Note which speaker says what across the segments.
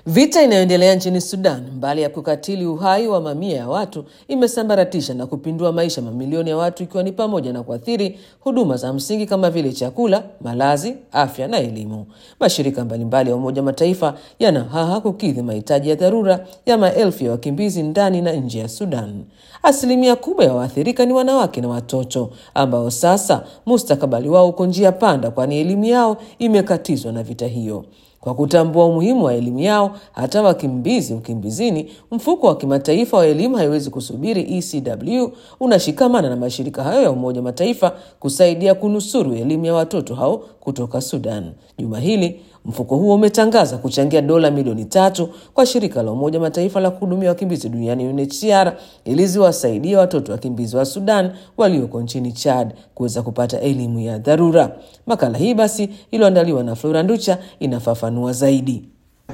Speaker 1: Vita inayoendelea nchini Sudan, mbali ya kukatili uhai wa mamia ya watu, imesambaratisha na kupindua maisha mamilioni ya watu, ikiwa ni pamoja na kuathiri huduma za msingi kama vile chakula, malazi, afya na elimu. Mashirika mbalimbali ya Umoja Mataifa yana haha kukidhi mahitaji ya dharura ya maelfu ya wakimbizi ndani na nje ya Sudan. Asilimia kubwa ya waathirika ni wanawake na watoto ambao sasa mustakabali wao uko njia panda, kwani elimu yao imekatizwa na vita hiyo. Kwa kutambua umuhimu wa elimu yao hata wakimbizi ukimbizini, mfuko wa kimataifa wa elimu haiwezi kusubiri ECW unashikamana na mashirika hayo ya Umoja Mataifa kusaidia kunusuru elimu ya watoto hao kutoka Sudan. Juma hili mfuko huo umetangaza kuchangia dola milioni tatu kwa shirika la Umoja Mataifa la kuhudumia wakimbizi duniani UNHCR ili ziwasaidie watoto wakimbizi wa Sudan walioko nchini Chad kuweza kupata elimu ya dharura. Makala hii basi iliyoandaliwa na Flora Nducha inafafanua zaidi.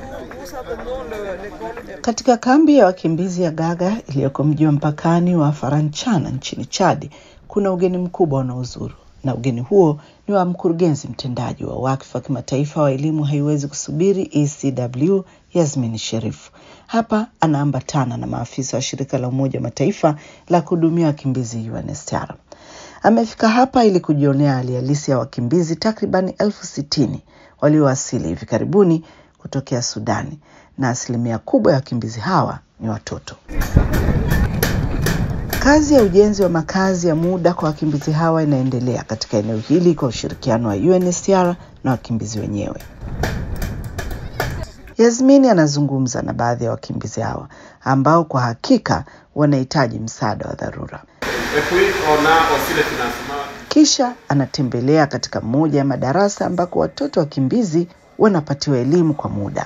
Speaker 2: Katika kambi ya wakimbizi ya Gaga iliyoko mji wa mpakani wa Faranchana nchini Chad kuna ugeni mkubwa unaozuru na ugeni huo ni wa mkurugenzi mtendaji wa wakfu wa kimataifa wa elimu haiwezi kusubiri ECW, Yasmin Sherif. Hapa anaambatana na maafisa wa shirika la Umoja wa Mataifa la kuhudumia wakimbizi UNHCR. Amefika hapa ili kujionea hali halisi ya wakimbizi takribani elfu sitini waliowasili hivi karibuni kutokea Sudani, na asilimia kubwa ya wakimbizi hawa ni watoto. Kazi ya ujenzi wa makazi ya muda kwa wakimbizi hawa inaendelea katika eneo hili kwa ushirikiano wa UNHCR na wakimbizi wenyewe. Yasmini anazungumza na baadhi ya wakimbizi hawa ambao kwa hakika wanahitaji msaada wa dharura. Kisha anatembelea katika moja ya madarasa ambako watoto wakimbizi wanapatiwa elimu kwa muda.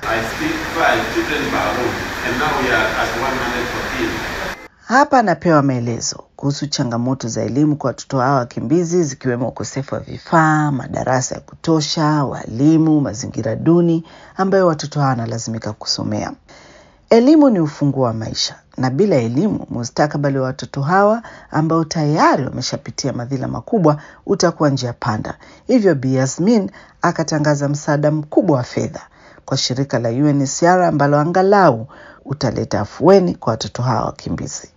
Speaker 2: Hapa anapewa maelezo kuhusu changamoto za elimu kwa watoto hao wakimbizi, zikiwemo ukosefu wa vifaa, madarasa ya kutosha, walimu, mazingira duni ambayo watoto hao wanalazimika kusomea. Elimu ni ufunguo wa maisha, na bila elimu, mustakabali wa watoto hawa ambao tayari wameshapitia madhila makubwa utakuwa njia panda. Hivyo Bi Yasmin akatangaza msaada mkubwa wa fedha kwa shirika la UNHCR ambalo angalau utaleta afueni kwa watoto hawa wakimbizi.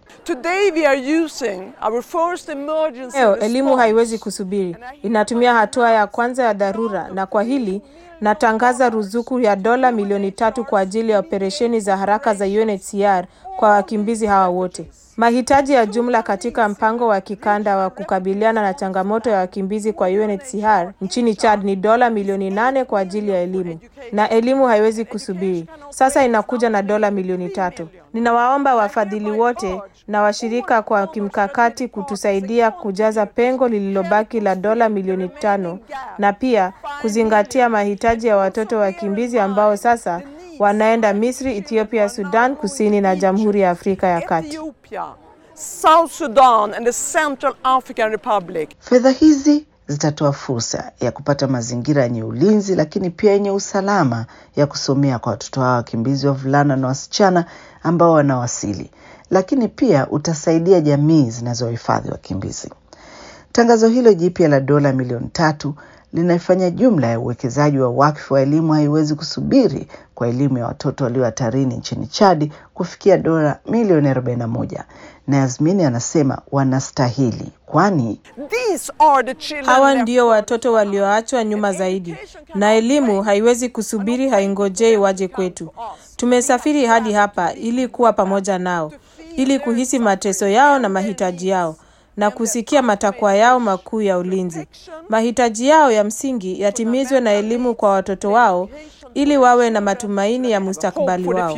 Speaker 3: Leo elimu haiwezi kusubiri, inatumia hatua ya kwanza ya dharura, na kwa hili natangaza ruzuku ya dola milioni tatu kwa ajili ya operesheni za haraka za UNHCR kwa wakimbizi hawa wote. Mahitaji ya jumla katika mpango wa kikanda wa kukabiliana na changamoto ya wakimbizi kwa UNHCR nchini Chad ni dola milioni nane kwa ajili ya elimu, na elimu haiwezi kusubiri. Sasa inakuja na dola milioni tatu. Ninawaomba wafadhili wote na washirika kwa kimkakati kutusaidia kujaza pengo lililobaki la dola milioni tano na pia kuzingatia mahitaji ya watoto wakimbizi ambao sasa wanaenda Misri, Ethiopia, Sudan Kusini na Jamhuri ya Afrika ya Kati.
Speaker 4: South Sudan and the Central African Republic.
Speaker 2: Fedha hizi zitatoa fursa ya kupata mazingira yenye ulinzi lakini pia yenye usalama ya kusomea kwa watoto hawa wakimbizi wavulana na wasichana ambao wanawasili, lakini pia utasaidia jamii zinazohifadhi wakimbizi. Tangazo hilo jipya la dola milioni tatu linaifanya jumla ya uwekezaji wa wakfu wa elimu haiwezi kusubiri kwa elimu ya watoto walio hatarini nchini Chadi kufikia dola milioni 41 na Yasmini anasema wanastahili, kwani
Speaker 3: hawa ndio watoto walioachwa nyuma zaidi, na elimu haiwezi kusubiri, haingojei waje kwetu. Tumesafiri hadi hapa ili kuwa pamoja nao, ili kuhisi mateso yao na mahitaji yao na kusikia matakwa yao makuu ya ulinzi. Mahitaji yao ya msingi yatimizwe na elimu kwa watoto wao ili wawe na matumaini ya mustakabali wao.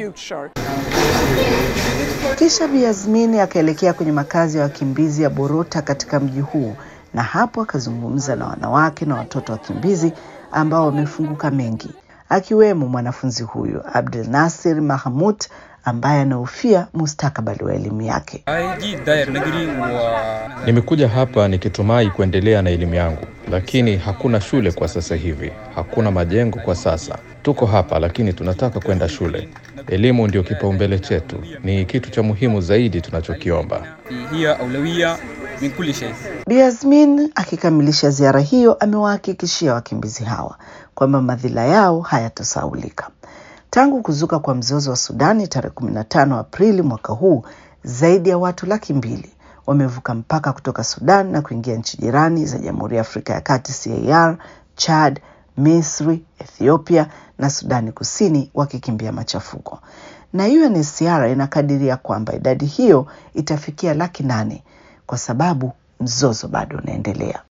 Speaker 2: Kisha Bi Yasmini akaelekea kwenye makazi ya wakimbizi ya Borota katika mji huu, na hapo akazungumza na wanawake na watoto wakimbizi ambao wamefunguka mengi, akiwemo mwanafunzi huyu Abdel Nasir Mahmud ambaye anahofia mustakabali wa elimu yake.
Speaker 5: Nimekuja hapa nikitumai kuendelea na elimu yangu, lakini hakuna shule kwa sasa hivi, hakuna majengo kwa sasa. Tuko hapa lakini tunataka kwenda shule. Elimu ndio kipaumbele chetu, ni kitu cha muhimu zaidi tunachokiomba.
Speaker 2: Bi Yasmin akikamilisha ziara hiyo amewahakikishia wakimbizi hawa kwamba madhila yao hayatasaulika. Tangu kuzuka kwa mzozo wa Sudani tarehe 15 Aprili mwaka huu, zaidi ya watu laki mbili wamevuka mpaka kutoka Sudan na kuingia nchi jirani za Jamhuri ya Afrika ya Kati CAR, Chad, Misri, Ethiopia na Sudani Kusini wakikimbia machafuko. Na UNHCR inakadiria kwamba idadi hiyo itafikia laki nane kwa sababu mzozo bado unaendelea.